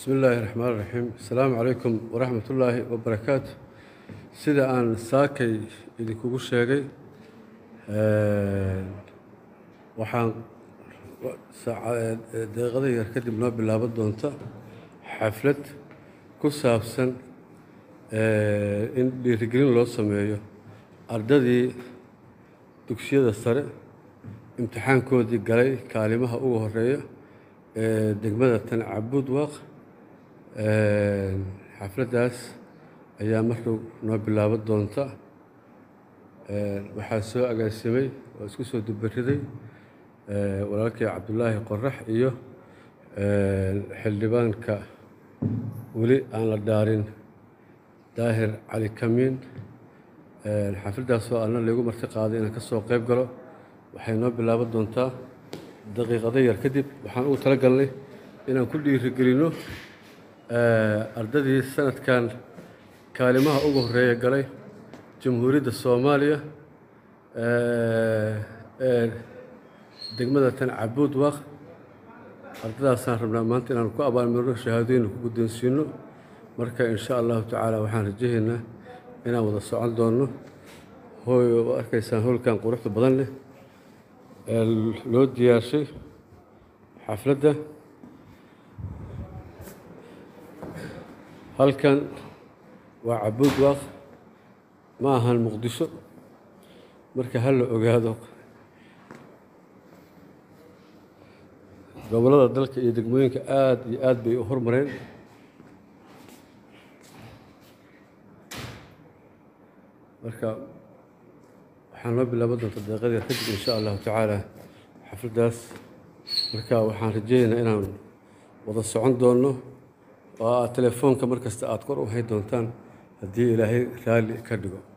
bismi illaahi raxmaan raxiim asalaamu calaykum waraxmat ullaahi wabarakaatu sida aan saakay idinkugu sheegay waxaan daqiiqada yar kadib noo bilaaban doonta xaflad ku saabsan in dhiirigelin loo sameeyo ardadii dugsiyada sare imtixaankoodii galay kaalimaha ugu horeeya ee degmada tan cabuud waaq xafladdaas ayaa markuu noo bilaaban doonta waxaa soo agaasimay oo isku soo dubariday walaalkii cabdulaahi qorax iyo xildhibaanka weli aan la dhaarin daahir cali kamiin xafladdaasoo ana laygu marti qaaday inaan ka soo qayb galo waxay noo bilaaban doontaa daqiiqado yar kadib waxaan ugu tala galnay inaan ku dhiirigelinno ardadii sanadkan kaalimaha ugu horeeya galay jamhuuriyadda soomaaliya ee degmada tan cabuud waaq ardadaasaan rabnaa maanta inaan ku abaalmarino shahaadooyinna ku guddoonsiino marka insha allahu tacaala waxaan rajahaynaa inaan wada socon doonno hooy oo arkaysaan howlkan quruxda badan leh ee loo diyaarshay xafladda halkan waa cabuud waaq ma ahan muqdisho marka ha la ogaado gobollada dalka iyo degmooyinka aada iyo aad bay u hormareen marka waxaan noo bilaaban doonta daqiiqad yar kadib insha allahu tacaala xafladdaas marka waxaan rajeynaynaa inaan wada socon doonno oo aad telefoonka mar kasta aada kor u hay doontaan haddii ilaahay raalli ka dhigo